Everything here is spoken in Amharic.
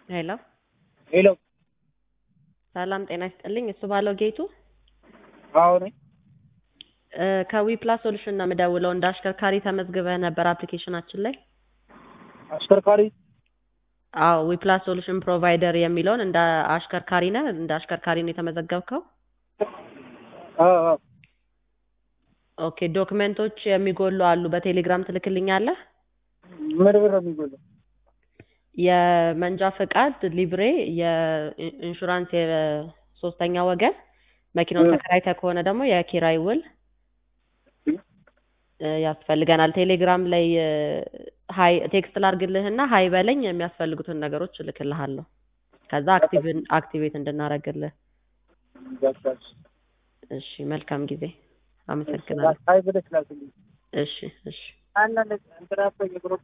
ሄሎ ሄሎ ሰላም ጤና ይስጥልኝ። እሱ ባለው ጌቱ አዎ ነኝ። እ ከዊ ፕላስ ሶሉሽን ነው የምደውለው። እንደ አሽከርካሪ ተመዝግበህ ነበር አፕሊኬሽናችን ላይ። አሽከርካሪ አዎ ዊ ፕላስ ሶሉሽን ፕሮቫይደር የሚለውን እንደ አሽከርካሪ ነህ እንደ አሽከርካሪ ነው የተመዘገብከው። አዎ አዎ ኦኬ ዶክመንቶች የሚጎሉ አሉ። በቴሌግራም ትልክልኛለህ። ምን ብር ነው የሚጎለው? የመንጃ ፈቃድ፣ ሊብሬ፣ የኢንሹራንስ የሶስተኛ ወገን፣ መኪናውን ተከራይተህ ከሆነ ደግሞ የኪራይ ውል እ ያስፈልገናል። ቴሌግራም ላይ እ ሀይ ቴክስት ላርግልህና ሀይ በለኝ የሚያስፈልጉትን ነገሮች እልክልሃለሁ። ከዛ አክቲቭ አክቲቬት እንድናረግልህ። ገባሽ? እሺ መልካም ጊዜ። አመሰግናለሁ። ሀይ ብለሽ ላክልኝ። እሺ እሺ አንዳንድ እንትና እኮ የግሩፕ